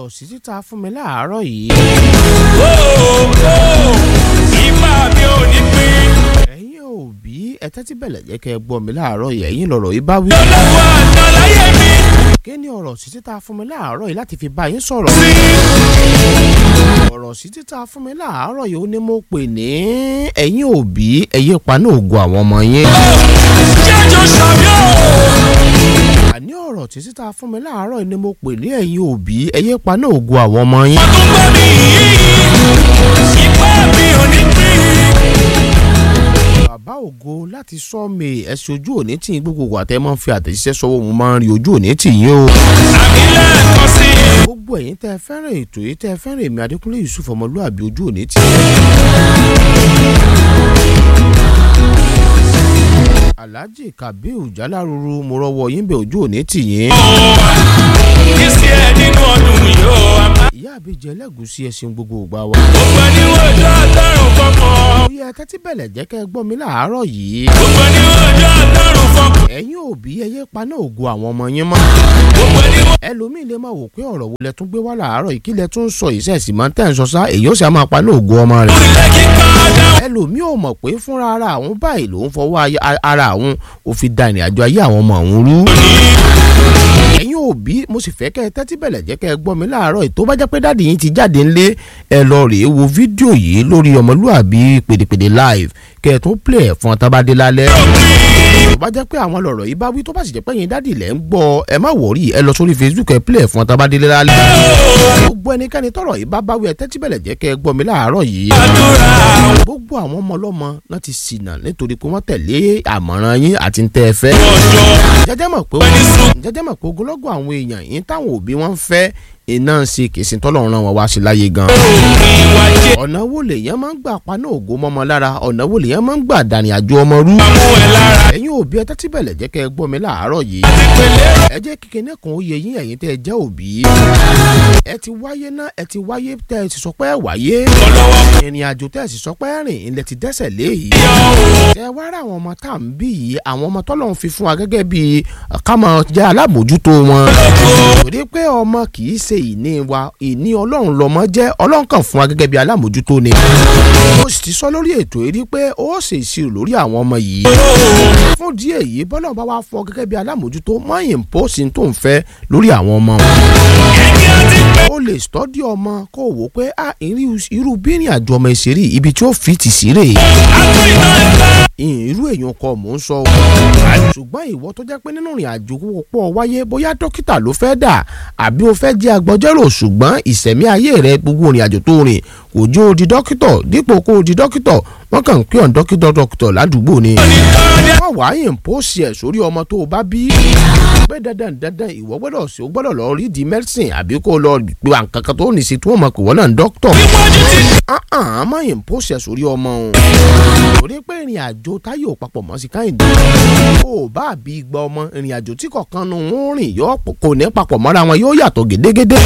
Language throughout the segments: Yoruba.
ọ̀rọ̀ sí títa fún mi láàárọ̀ yìí. ìgbà mi ò ní pín. ẹ̀yin òbí ẹ tẹ́tí bẹ̀lẹ̀ jẹ́ kẹ́ ẹ gbọ́ mi láàárọ̀ yìí ẹ̀yin lọ̀rọ̀ yìí bá wí. lọ́wọ́ àná láyé mi. kí ni ọ̀rọ̀ sí títa fún mi láàárọ̀ yìí láti fi bá yín sọ̀rọ̀. ọ̀rọ̀ sí títa fún mi láàárọ̀ yìí ó ní mo pè ní ẹ̀yin òbí ẹ̀yin paná ògo àwọn ọmọ yín. jẹ́jọ́ sàmì ó. àní ọ̀rọ̀ tí títa fún mi láàárọ̀ yìí ni mo pè ní ẹ̀yin òbí ẹ̀yin paná ògo àwọn ọmọ yín. wọ́n tún gbọ́ mi yìí. ìgbà mi ò ní pín. bàbá ògo láti sọ mi ẹsẹ ojú òní tì yín gbogbo àtẹ máa ń fi àtẹ̀jíṣẹ́ sọ́wọ́ mo máa ń rí ojú òní tì yín o. àmì lẹ́ẹ̀kan sí i. gbogbo ẹ̀yin tẹ́ ẹ fẹ́ràn ètò yìí tẹ́ ẹ fẹ́ràn èmi adékúnlé yusuf ọmọlúàbí ojú òní tì yín. alhaji kabiru jaláruru mo rọwọ́ yín bẹ ojú òní tì yín. kí sí ẹ nínú ọdún yìí ó. ìyá àbíjẹ ẹlẹ́gùsí ẹṣin gbogbo ògbà wa. gbogbo ẹni wọ́n jọ ọlọ́run fọkàn. ó yẹ tẹ́tí bẹ̀lẹ̀ jẹ́ kẹ́ ẹ gbọ́ mi láàárọ̀ yìí. gbogbo ẹni wọ́n jọ ọlọ́run fọkàn. ẹ̀yin òbí ẹyẹ paná ògo àwọn ọmọ yín mọ́. gbogbo ẹni wọ́n. ẹlòmíì lè máa wò pé ọ̀rọ̀ wo lẹ tún gbé wá láàárọ̀ yìí kí lẹ tún sọ ìṣẹ̀sì máa ń tẹ̀ ń sọ sá èyí ó sì á máa paná ògo ọmọ rẹ̀. ilé kíkọ́ dáhùn. ẹlòmíì ò mọ̀ pé fúnra ara àwọn báyìí lòún fọwọ́ aya- ara àwọn ò fi da ìrìn àjò ayé àwọn ọmọ àwọn rú. ẹ̀yin òbí mo sì fẹ́ kẹ́ ẹ tẹ́tí bẹ̀lẹ̀ jẹ́ kẹ́ ẹ gbọ́ mi láàárọ̀ yìí tó bá jẹ́ pé dáàdì yín ti jáde ńlé ẹ lọ rèé wo fídíò yìí lórí ọmọlúàbí pèdèpèdè live kẹ́ ẹ tún play ẹ̀ fún ọtábádé lálẹ́ tó bá jẹ́ pé àwọn lọ̀rọ̀ yìí bá wí tó bá sì jẹ́ pé yín dádì lẹ́ ń gbọ́ ẹ má wọ̀rí ẹ lọ sórí facebook ẹ play ẹ̀ fún ọtábádé lálẹ́ gbogbo ẹnikẹ́ni tọ̀rọ̀ yìí bá bá wí ẹ tẹ́tí bẹ̀lẹ̀ jẹ́ kẹ́ ẹ gbọ́ mi láàárọ̀ yìí àdúrà gbogbo àwọn ọmọ ọlọ́mọ náà ti ṣìnà nítorí pé wọ́n tẹ̀lé àmọ̀ràn yín àti ń tẹ́ ẹ fẹ́. ọjọ́ jẹ́jẹ́ mọ̀ pé jẹ́jẹ́ mọ̀ pé ogunlọ́gọ̀ àwọn èèyàn yín táwọn òbí wọn ń fẹ́ iná ń ṣe kìsìn tọ́lọ́run rán wọn wá sí láyé gan. ìwà jẹ́ ọ̀nà wo lèèyàn máa ń gbà paná ògo mọ́mọ lára ọ̀nà wo lèèyàn máa ń gbà dànì àjò ọmọ rú. mú ẹ lára. ẹ̀yin òbí ẹ tẹ́tí bẹ̀lẹ̀ jẹ́ kẹ́ ẹ gbọ́ mi láàárọ̀ yìí. ẹ jẹ́ kékeré kan ó yẹ yín ẹ̀yin tẹ́ ẹ jẹ́ òbí. ẹ ti wáyé náà ẹ ti wáyé tẹ́ ẹ ti sọ pé ẹ wáyé. ìrìn àjò tẹ́ ẹ sì sọ pé ẹ rìn ilẹ̀ ti dẹ́sẹ̀ lé yìí. ẹ wá rà àwọn ọmọ tá à ń bí yìí àwọn ọmọ tọ́lọ́ ń fi fún wa gẹ́gẹ́ bí ká máa jẹ́ alábòójútó wọn. torí pé ọmọ kì í ṣe ìní wa ìní ọlọ́run lọ́mọ jẹ́ ọlọ́run kàn fún wa gẹ́gẹ́ bí alábòójútó ni. mo sì ti sọ lórí ètò yìí rí pé ó ṣe ìṣirò lórí àwọn ọmọ yìí fún díẹ̀ yìí bọ́lá bá wá fọ gẹ́gẹ́ bí alámòjútó mọ́yìn pósí tó ń fẹ́ lórí àwọn ọmọ wọn. ó lè stọ́dí ọmọ kó wò ó pé ah, irú irú bí ìrìn àjò ọmọ ìṣeré ibi tí ó fi tì sí rèé irú èèyàn kọ mò ń sọ o. ṣùgbọ́n ìwọ tó jẹ́ pé nínú ìrìn àjò pọ̀ wáyé bóyá dókítà ló fẹ́ dà àbí o fẹ́ jẹ́ agbẹjọ́rò ṣùgbọ́n ìṣẹ̀mí ayé rẹ gbogbo ìrìn àjò tó rìn kò jó o di dókítà dípò kó o di dókítà wọ́n kàn ń pè ọ́n dókítà dókítà ládùúgbò ni. wọ́n wàá yìn pósì ẹ̀ sórí ọmọ tó o bá bí. pé dandan dandan ìwọ gbọ́dọ̀ sí o gbọ́dọ̀ lọ rí di medicine àbí kó o lọ pe àǹkan kan tó ní sí tí wọ́n mọ̀ pé wọ́n náà ń dókítà. ahàn má yìn pósì ẹ̀ sórí ọmọ o. torí pé ìrìn àjò táyé ò papọ̀ mọ́ sí káyìndé. o bá bí igba ọmọ ìrìn àjò tí kọ̀ọ̀kan nu wọn rìn yóò kò ní papọ̀ mọ́ra wọn yóò yàtọ̀ gédégédé.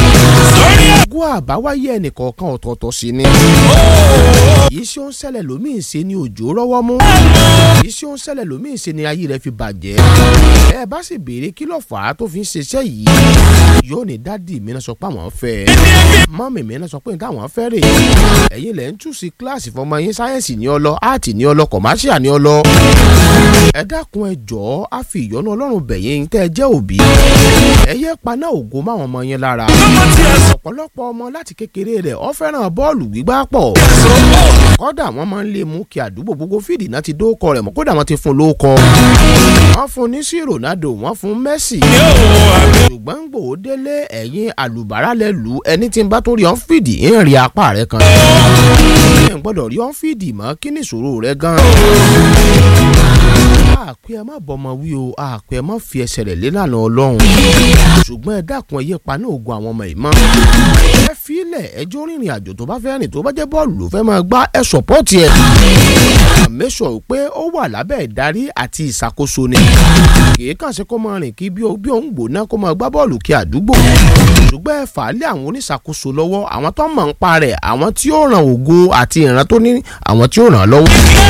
ogún àbáwáyé ẹnìkọ̀ọ̀kan ọ̀tọ̀ọ̀tọ̀ sí ni. kì í ṣe ó ń ṣẹlẹ̀ lómìn ṣe ni òjò rọ́wọ́ mú. kì í ṣe ó ń ṣẹlẹ̀ lómìn ṣe ni ayé rẹ̀ fi bàjẹ́. ẹ bá sì béèrè kí ló fà á tó fi ń ṣiṣẹ́ yìí. yóò ní dádì mi náà sọ pé àwọn fẹ́ ẹ. mọ́mì mi náà sọ pé táwọn fẹ́ rè. ẹ̀yin lẹ̀ ń tú sí kíláàsì fọmọ yín sáyẹ́ǹsì ní ọlọ áàtì ní ọlọ kọ̀máṣíà ní ọlọ. ẹ dákun ẹ jọ̀ọ́ á fi ìyọ́nú ọlọ́run bẹ̀yìn tẹ́ ẹ jẹ́ òbí. ẹ yé paná ògo máwọn ọmọ yẹn lára. ọ̀pọ̀lọpọ̀ ọmọ láti kékeré rẹ̀ ó fẹ́ràn bọ́ọ̀lù gbígbá pọ̀ kọ́dà wọ́n máa ń lè mú kí àdúgbò gbogbo fídì náà ti dókọ rẹ̀ mọ́ kódà wọ́n ti fún un lóko. wọ́n fún un ní sí Ronaldo wọ́n fún un Messi. ṣùgbọ́n gbòó délé ẹ̀yìn àlùbárà lẹ lù ẹni tí ń bá tó rí ọ́n fídì ń rí apá rẹ̀ kan. ẹ̀ ń gbọ́dọ̀ rí ọ́n fídì mọ́ kí ni ìṣòro rẹ̀ gan-an. àpè ẹ má bọ́mọ wí o àpè ẹ má fi ẹsẹ̀ rẹ̀ lélànà ọlọ́run ṣùgbọ́n ẹ dákun ẹ yé paná ògùn àwọn ọmọ yìí mọ́ ẹ filẹ̀ ẹjọ́ rìnrìn àjò tó bá fẹ́ rìn tó bá jẹ́ bọ́ọ̀lù ló fẹ́ máa gbá ẹ sọ̀pọ́ọ̀tì ẹ̀ mẹ́sọ̀ pé ó wà lábẹ́ ìdarí àti ìṣàkóso ni kìí kàn ṣe kó máa rìn kí bí ó- bí òun gbóná kó máa gbá bọ́ọ̀lù kí àdúgbò ṣùgbọ́n ẹ fà á lé àwọn oníṣàkóso lọ́wọ́ àwọn tó mọ̀ ń pa rẹ̀ àwọn tí ó ràn ògo àti ìran tó ní àwọn tí ó ràn án lọ́wọ́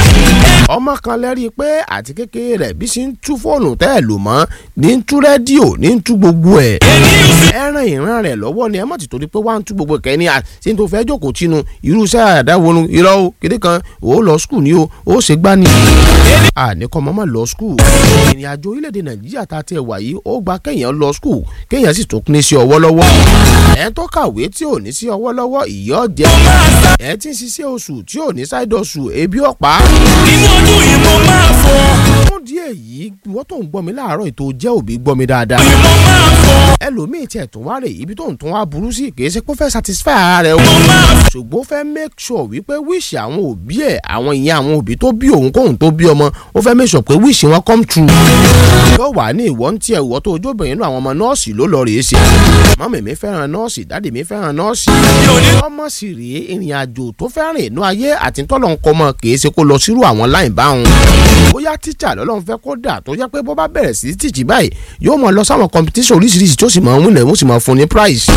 ọmọ kan lẹ́rí pé àti kékeré rẹ̀ bí sì ń tú fóònù tẹ́ ẹ̀ lò mọ́ ní ń tú rédíò ní ń tú gbogbo ẹ̀ ẹran ìran rẹ̀ lọ́wọ́ ni ẹ mọ̀ ti torí pé wá ń tú gbogbo ẹ̀kẹ́ ní àti tó fẹ́ jókòó tínú irúṣẹ́ àdáwọnú irọ́ o kéde kan ò lọ skul ni o ó ṣe gbá ni. àníkọ́ mọ́mọ́ lọ skul ìrìn àjò orílẹ̀-èdè nàìjíríà tá a ti wà yìí ó gba kéèyàn lọ skul kéèyàn sì tún ní sí ọwọ́ lọ́wọ́ ẹ̀ tó kàwé tí ò ní sí ọwọ́ lọ́wọ́ ìyọ́ jẹ́ ẹ̀ tí ń ṣiṣẹ́ oṣù tí ò ní ṣáìdọ̀ṣù ebi ọ̀pá Nínú ọdún yìí mo máa fọ. fún díẹ̀ yìí wọ́n tó ń gbọ́ mi láàárọ̀ ètò jẹ́ òbí gbọ́ mi dáadáa Mo máa fọ. ẹlòmíì tiẹ̀ tún wá rè ibi tó ń tún wá burú sí kì í ṣe pé ó fẹ́ satisfy ara rẹ̀ o ṣùgbọ́n ó fẹ́ make sure wípé wíṣì àwọn òbí ẹ̀ àwọn ìyẹn àwọn òbí tó bí òun kóhun tó bí ọmọ ó fẹ́ make sure pé wíṣì wọn come true yóò wà ní ìwọ ń tiẹ̀ ìwọ tó ojóbìnrin nínú àwọn ọmọ nọ́ọ̀sì ló lọ rèé ṣe mọ́mì mi fẹ́ràn nọ́ọ̀sì dáàdì mi fẹ́ràn nọ́ọ̀sì ọmọ sì rèé ìrìn àjò tó fẹ́ràn inú ayé àti tọ́lọ̀ ń kọ́ mọ́ kì í ṣe kó lọ sírú àwọn láì báwọn bóyá tíṣà lọ́lọ́run fẹ́ kó dà tó jẹ́ pé bó bá bẹ̀rẹ̀ sí tìjì báyìí yóò mọ̀ lọ sáwọn competition oríṣiríṣi tó sì máa ń wúlẹ̀ wọ́n sì máa fún ní prize.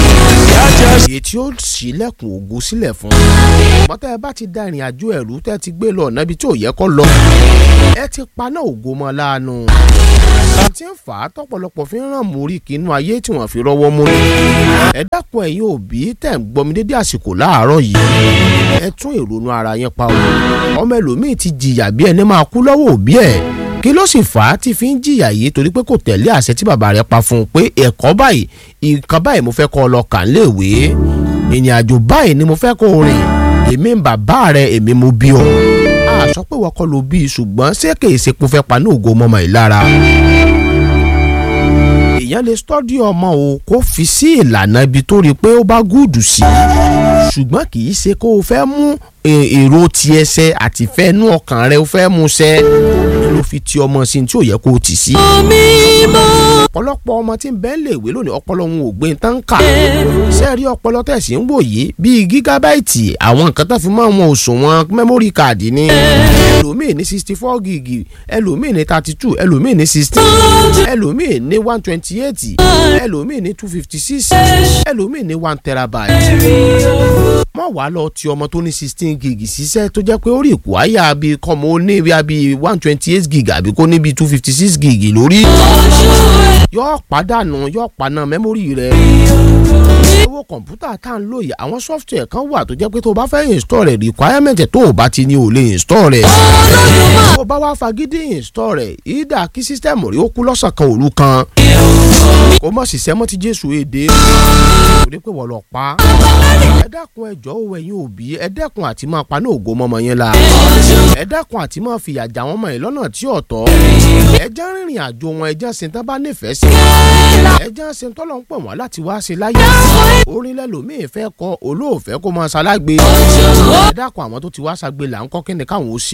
èyí tí ó ṣílẹ̀kùn ògo sílẹ̀ fún un. mọ́tẹ́ ẹ bá ti da ìrìn àjò ẹ̀rú tẹ́ ti gbé lọ ọ̀nà ibi tí ò yẹ kó lọ. ẹ ti paná ògo mọ́ láàánú. èyí tí ń fà á tọ́pọ̀lọpọ̀ fi ń ràn mórí kí inú ayé tí wọ́n fi rọ́wọ́ mú ni. ẹ dákun ẹ̀yin òbí tẹ̀ ń gbọ́mi dédé àsìkò láàárọ̀ yìí. ẹ tún ìrònú ara yẹn pa o. ọmọ ẹlòmíì ti jìyà bí ẹni máa kú lọ́wọ́ òbí ẹ̀ kí ló sì fà á tí fi ń jìyà yìí torí pé kò tẹ̀lé àṣẹ tí bàbá rẹ̀ pa fún un pé ẹ̀kọ́ báyìí nǹkan báyìí mo fẹ́ kọ́ ọ lọ kà ń léèwé ìrìn àjò báyìí ni mo fẹ́ kó o rìn èmi ń bàbá rẹ èmi mo bí ọ. a sọ pé wọ́n kọ́ ló bí i ṣùgbọ́n ṣé kèé ṣe pé o fẹ́ pa ní ògo mọ́mọ́ yìí lára. èèyàn lè stọ́dí ọmọ o kó fi sí ìlànà ibi tó rí i pé ó bá gúùdù sí ṣùgbọ́n kì í ṣe kó o fẹ́ mú è- èrò ti ẹsẹ̀ àti fẹ́nu ọkàn rẹ o fẹ́ mú ṣẹ ló fi ti ọmọ sí ní tí ò yẹ kó o tì sí. ọ̀pọ̀lọpọ̀ ọmọ tí ń bẹ́ẹ̀ lè wé lónìí ọpọlọ wọn ò gbé ń tán kà sẹ́ẹ̀rí ọpọlọ tẹ̀sí ń wò yìí bíi gígábáìtì àwọn nǹkan tó fi mọ́ àwọn òṣùwọ̀n mẹ́mórì káàdì ni ẹlòmíì ní sixty four gig ẹlòmíì ní thirty two ẹlòmíì ní sixteen ẹlòmíì ní one twenty eight ẹlòmíì ní two fifty six ẹlòmíì ní one terabyte mọ wàá lọ ti ọmọ tó ní sixteen gig ṣiṣẹ́ tó jẹ́ pé ó rí ìkú àyà bíi kọ́mọ ó ní bíi one twenty eight gig àbí kó ní bíi two fifty six gig lórí. yóò pàdánù yóò paná mẹ́mórì rẹ̀. owó kọ̀ǹpútà tá à ń lò yìí àwọn software kan wà tó jẹ́ pé tó o bá fẹ́ install rẹ̀ requirement tó o bá ti ní o lè install rẹ̀. tó o bá wá fagídí install rẹ̀ ìdá kí sísítẹ́ẹ̀mù rí ó kú lọ́sàn kan òru kan. kó mọ̀ ṣiṣẹ́ mọ́ ti jésù èdè. torí pé wọ́n lọ pa á ẹ dákun ẹ jọ̀ọ́ ẹ̀yin òbí ẹ dẹ́kun àti máa paná ògo mọ́mọ́ yẹn la ẹ dákun àti máa fìyà jà wọ́n mọ́ ẹ lọ́nà tí ò tọ́ ẹ já rìnrìn àjò wọn ẹ já sin tán bá nífẹ̀ẹ́ sí ẹ já sin tọ́lọ́ ń pè wọ́n láti wá sí láyé orin lẹ́lòmíì fẹ́ kọ olóòfẹ́ kó máa ṣalágbe ẹ dákun àwọn tó ti wá ṣagbe là ń kọ́ kí ni káwọn ó ṣe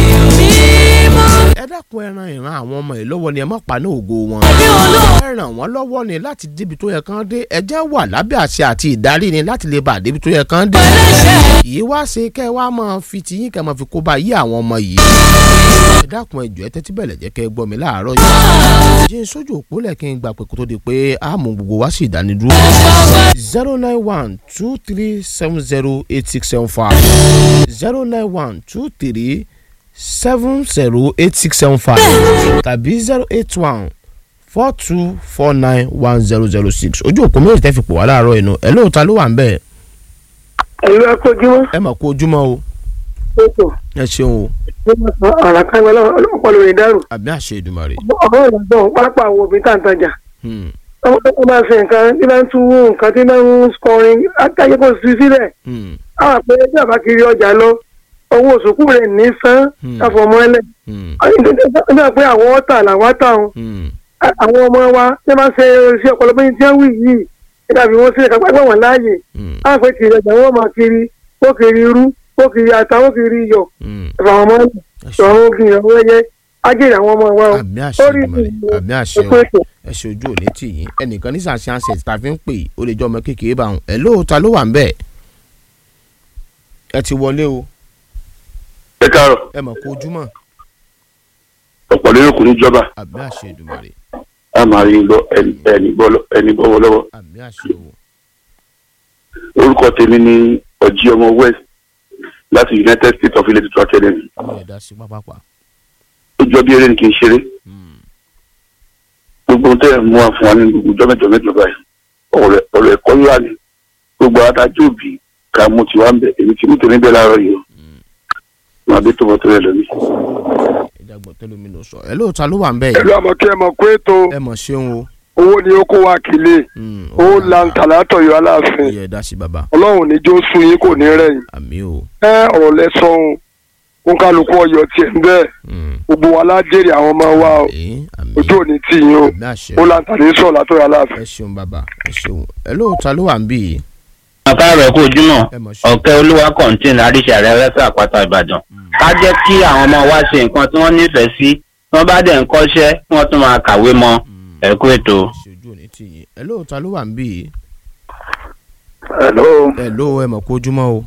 ẹ dákun ẹ ran ìran àwọn ọmọ yìí lọ́wọ́ ni ẹ má paná ògo wọn ẹ ràn wọ́n lọ́wọ́ ni láti débi tó yẹ kán dé ẹ já wà lábẹ́ àṣẹ àti ìdarí ni láti lè bà débi tó yẹ kán dé yìí wá ṣe kẹ́ ẹ wá máa fi tiyín kẹ́ ẹ máa fi kó bá yí àwọn ọmọ yìí ẹ dákun ẹ jọ̀ọ́ ẹ tẹ́tí bẹ̀lẹ̀ jẹ́ kẹ́ ẹ gbọ́ mi láàárọ̀ yìí jí n sójú òpó lẹ̀ kí n gbà pé kó tó di pé a mú gbogbo wá sí ìdánidúró zero nine one two three seven zero eight six seven five zero nine one two three seven zero eight six seven five tàbí zero eight one four two four nine one zero zero six ojú òpó méjì tẹ́ fi pò wá láàárọ̀ inú ẹ lóòótọ́ ló wà ń bẹ̀ ẹ̀lú akójúmọ́ ẹ mà kú ojúmọ́ o ètò ẹ ṣeun o àràkàwé ọpọlọ rẹ̀ dàrú àbí àṣẹ Èdùmàrè. ọ̀rọ̀ ìlàgbọ̀n pápá àwọn obìnrin tá à ń tajà Hmm, ọmọ tó máa ṣe nǹkan tí máa ń tún nǹkan tí máa ń kọrin àtàyè kò sí sílẹ̀ hmm, àwọn àpẹẹrẹ tí àbá kiri ọjà lọ owó òṣùkú rẹ̀ ní sán Hmm. káfọ ọmọ ẹlẹ̀ hmm, nígbà pé àwọn ọ̀tà làwọn ọ̀tà wọn hmm, àwọn ọmọ wa tí wọ́n máa ṣe iṣẹ́ ọpọlọ bí tí wọ́n wí yìí nígbà bí wọ́n sílẹ̀ kápá gbà wọ́n láàyè hmm, àwọn àpẹẹrẹ kiri ọjà wọn máa kiri ó kiri irú ó kiri ata ó kiri iyọ̀ hmm. ẹ̀fà àwọn ọmọ ẹlẹ̀ ẹ ṣe- sọ̀rọ̀ ògì ìrànwọ́ ẹyẹ ajẹ́rẹ̀ àwọn ọmọ wa o. àmì àṣẹ Orí Èdùmàrè mi, àmì àṣẹ ẹ̀kọ́ o ètò. ẹ ṣe ojú òní tì yín ẹnìkan ní sàṣẹ àṣẹ tá a fi ń pè ó lè jọ ọmọ kékeré bá wọn ẹ lóòótọ́ ló wà ń bẹ̀ ẹ ti wọlé o ẹ káàárọ̀ ẹ mọ̀ kó ojúmọ́ ọ̀pọ̀ lérò kò ní jọba àmì àṣẹ Èdùmàrè a máa rí lọ ẹni- ẹni bọ́ lọ- ẹni bọ́wọ́ lọ́wọ́ àmì àṣẹ o orúkọ tèmi ní ọjí ọmọ west láti united states of ilẹ̀ tuntun academy ó yẹ dá sí pápápá ó jọ bí eré ni kì í ṣeré Hmm. gbogbo ohun tẹ́ ẹ̀ mú wa fún wa ní gbogbo ọjọ́ mẹ́jọ mẹ́jọ báyìí ọ̀rọ̀ ọ̀rọ̀ ẹ̀kọ́ ńlá ni gbogbo adájọ́ òbí ká mú tiwa ń bẹ̀ èmi tí mú tèmi bẹ́ẹ̀ láàárọ̀ yìí o màá bí tó bọ́ tó rẹ̀ lónìí. ẹja gbọ́ tẹ́lómi ló sọ ẹ lóòótọ́ ló wà ń bẹ̀ yìí ẹ̀lú àmọ́ kí ẹ mọ̀ pé ètò ẹ mọ̀ ṣeun o owó ni ó kó wa kílé Hmm, ó ó la ń tàlà tọ̀yọ̀ ó aláàfin yẹ dá sí bàbá ọlọ́run ní jó sun yín kò ní rẹ̀yìn àmì o ẹ ọ̀rọ̀ lẹ́sọ̀hún kó kálukú ọyọ̀ tiẹ̀ ń bẹ́ẹ̀ Hmm. gbogbo wa lájèrè àwọn ọmọ wa o àmì àmì ojú òní tì yín o àmì àṣẹ ó la ń tàlà sọ̀rọ̀ látọ̀yọ̀ aláàfin. ẹ ṣeun bàbá ẹ ṣeun ẹ lóòótọ́ ló wà ń bì yìí àkàrọ̀ ẹ̀kọ́ ojúmọ̀ ẹ mọ̀ ṣeun ọ̀kẹ́ olúwa kọ̀ǹtìn àríṣàrẹ́ rẹ́sẹ̀ àpáta ìbàdàn ká jẹ́ kí àwọn ọmọ wa ṣe nǹkan tí wọ́n nífẹ̀ẹ́ sí tí wọ́n bá dẹ̀ ń kọ́ṣẹ́ kí wọ́n tún máa kàwé mọ́ Hmm. ẹ̀kú ètò. ẹ ṣe ojú òní tì yín ẹ lóòótọ́ ló wà ń bì yìí Hello, ẹ ló ẹ mọ̀ kó ojúmọ́ o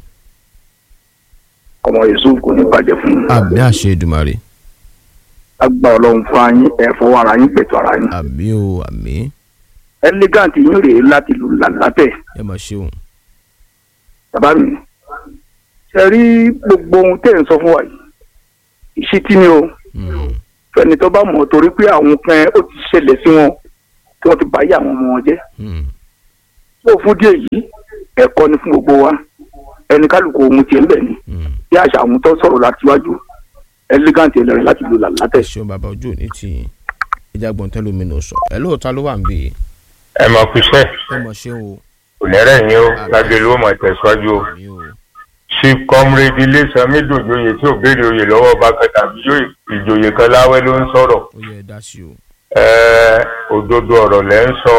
ọmọ Yusuf kò ní bàjẹ́ fún un. àmì àṣẹ Èdùmàrè Agbá ọlọ́run fún ayín ẹ fọwọ́ ara yín pẹ̀tọ́ ara yín. àmì o àmì Elegant yín rèé láti lù lálátẹ̀. ẹ mọ̀ ṣeun Bàbá mi, ṣe rí gbogbo ohun tẹ̀ ń sọ fún wa yìí. Ìṣítí ni o. Hmm. Fẹ́ni tó bá mọ̀ torí pé àwọn kan ó ti ṣẹlẹ̀ sí wọn tí wọ́n ti báyé àwọn ọmọ wọn jẹ́. Hmm. Tó fún díẹ̀ yìí, ẹ̀kọ́ ni fún gbogbo wa. Ẹni kálukú ohun tiẹ̀ ń bẹ̀ ni. Hmm. Bí àṣà àwọn tó sọ̀rọ̀ láti wájú. Elegant ẹlẹ́rìí láti lù ẹ lálátẹ̀. ṣeun bàbá ojú òní tì yín ẹja gbọ́n tẹ́lómi ló sọ ẹ lóòótọ́ ló wà ń bì yìí ẹ mọ kúṣẹ́ ẹ mọ̀ ṣeun o òlẹ́rẹ̀ yín ó lágbèlú ó mọ̀ tẹ̀síwájú o àmì o chief comrade ilésanmi dòjòyè tí ò béèrè oyè lọ́wọ́ ọba kan tàbí yóò ìjòyè kan láwẹ́ ló ń sọ̀rọ̀ ó yẹ ẹ dá sí o ẹ òdodo ọ̀rọ̀ lẹ́ ń sọ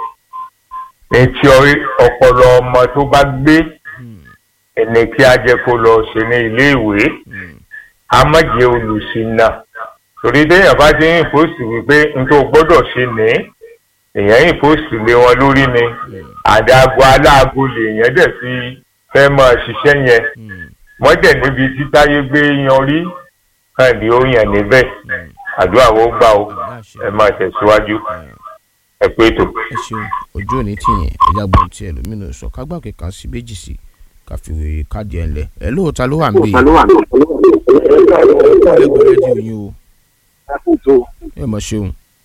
ní tí ọ- ọpọlọ ọmọ tó bá gbé Hmm. ẹni kí á jẹ́ kó lọ ṣe ní ilé ìwé Hmm. a má jẹ́ olùṣìnà torí téèyàn bá ti ń ìpòsì wípé n tó gbọ́dọ̀ ṣe ní èèyàn ìpòsì lé wọn lórí ni àdàgọ aláàgọ lèèyàn dẹ̀ fi fẹ́ máa ṣiṣẹ́ yẹn Hmm. wọ́n dẹ̀ níbi tí táyé gbé yan rí kàn ní ó yàn níbẹ̀ Hmm. àdúrà ó gbà ó àmì àṣẹ ẹ máa tẹ̀síwájú ẹ pé tó. ẹ ṣeun ojú òní tì yín ẹja gbọ́n tí ẹlòmí ló sọ kágbá kankan sí méjì sí káfíwé káàdì ẹ̀ ńlẹ̀ ẹ lóòótọ́ ló wà ń bì yìí ẹgbẹ́ rédíò yín o ẹ mọ̀ ṣeun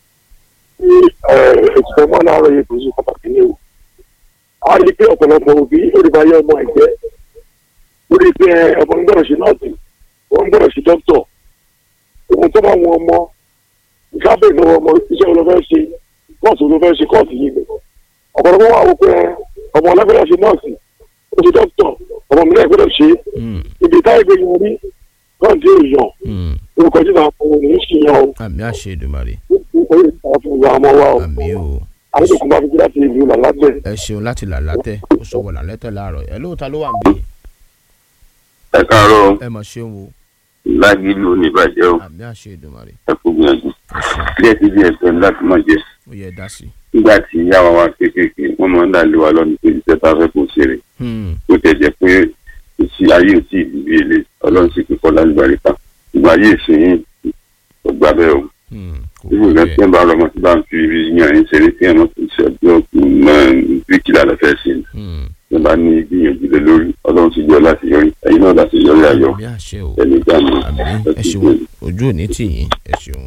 ìṣẹ́mọ́ láàárọ̀ yìí kò sí pàtàkì ní o. a rí i pé ọ̀pọ̀lọpọ̀ òbí lórí bá yẹ ọmọ ẹ̀jẹ̀ lórí pé ọmọ ń gbọ́dọ̀ sí nọ́ọ̀sì wọ́n ń gbọ́dọ̀ sí dókítọ̀ ohun tó bá wọn ọmọ ìsábẹ̀ ìlọ́wọ́ ọmọ iṣẹ́ wo ló fẹ́ ṣe kọ́ọ̀sì wo ló fẹ́ ṣe kọ́ọ̀sì yìí ni ọ̀pọ̀lọpọ̀ wà wọ́n pé ọmọ ọlọ́gbẹ́dọ̀ sí nọ́ọ̀sì ó ṣe dókítọ̀ ọmọ mi náà gbọ́dọ̀ ṣe Hmm. ibi táyé gbé yan rí kọ́ọ̀sì èèyàn Hmm. orúkọ jíjà àwọn ènìyàn ṣì yan o àmì àṣẹ Èdùmàrè nítorí ìtàn fún ìwà ọmọ wa o àmì o àwọn ìkùn bá fi jí láti ìlú làlágbẹ. ẹ ṣeun láti là látẹ̀ ó sọ wọ̀ lálẹ́tẹ̀ láàárọ̀ ẹ lóòótọ́ ló wà ń bì yìí ẹ káàárọ̀ ẹ mọ̀ ṣeun o lágìlú oníbàjẹ́ o àmì àṣẹ Èdùmàrè ẹ kò gbìyànjú ẹ ṣeun ilé ti di ẹsẹ̀ láti máa jẹ ó yẹ ẹ dá sí nígbà tí yàwá wa kéékèèké wọ́n máa ń dà lé wa lọ́nà pé iṣẹ́ tá a fẹ́ kó ṣeré Hmm. ó tẹ̀ jẹ́ pé ìṣí ayé ò tí ì bíbí ilé ọlọ́run sì kíkọ́ lálùbáríkà ìgbà ayé ìṣẹ́yìn kò gbà bẹ́ẹ̀ o Hmm. kò nínú gbọ́ ìgbà tí ẹ̀ bá lọ́mọ tí bá ń fi yan ẹ̀ ń ṣeré tí ẹ̀ mọ̀ kò ṣe ọjọ́ bíríkìlà lọ́fẹ́ sí i Hmm. ẹ̀ bá ní gbìyànjú lé lórí ọlọ́run ti yọ láti yọrí ẹ̀yin náà láti yọrí ayọ̀ àmì àṣẹ o ẹni dànù àmì ẹ ẹ ti ṣeun gbìyànjú. ojú òní tì yín ẹ ṣeun.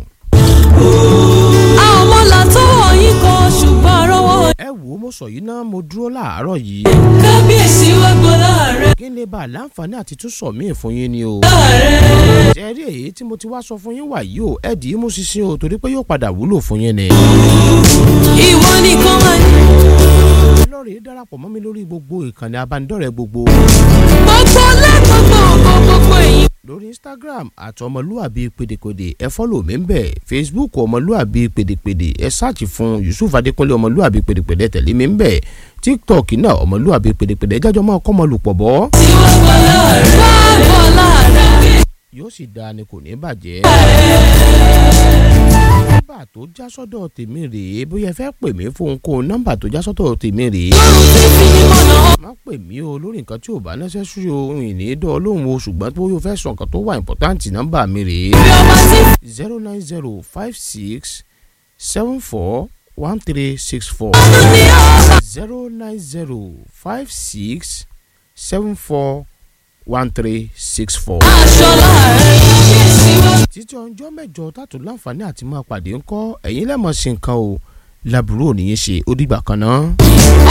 àwọn ọmọlà tó wọ̀nyí kan ṣùgbọ́n àrọ́wọ́ ẹ wò ó mo sọ yìí náà mo dúró láàárọ̀ yìí kábíyèsí wá gbọ́ láàrẹ kí n lè bá a láǹfààní àti tún sọ míì fún yín ni o. láàrẹ. ṣe rí èyí tí mo ti wá sọ fún yín wà yìí o ẹ dì í mú ṣinṣin o torí pé yóò padà wúlò fún yín ni. ìwọ nìkan wà ní ẹ lọ rèé darapọ̀ mọ́ mi lórí gbogbo ìkànnì abánidọ́rẹ̀ẹ́ gbogbo gbogbo lẹ́gbọ̀gbọ̀ ògo gbogbo èyí. lórí instagram àti ọmọlúwàbí pèdèpèdè ẹ fọ́lọ̀ mi ń bẹ̀ facebook ọmọlúwàbí pèdèpèdè ẹ sáàtì fún yusuf adékúnlé ọmọlúwàbí pèdèpèdè ẹ tẹ̀lé mi ń bẹ̀ tiktok náà ọmọlúwàbí pèdèpèdè ẹ jájọ́ máa kọ́ ọmọ lùpọ̀ bọ́ tí wá gbọ́ láàrẹ. wá gbọ́ láàrẹ. yóò sì dáa ni kò ní bàjẹ́. nọ́mbà tó já sọ́dọ̀ tèmi rèé bóyá ẹ fẹ́ pè mí fún ohunkóhun nọ́mbà tó já sọ́dọ̀ tèmi rèé. má pè mí o lórí nǹkan tí ò bá necessary o ìní dán olóhùn o ṣùgbọ́n tó yóò fẹ́ sọ nǹkan tó wà important nọ́mbà mi rèé. zero nine zero five six seven four one three six four zero nine zero five six seven four one three six four. títí ọjọ́ mẹ́jọ tààtò láǹfààní àti máa pàdé ńkọ́ ẹ̀yin lẹ́mọ̀ sí nǹkan o làbúrò nìyẹn ṣe ó dìgbà kan náà.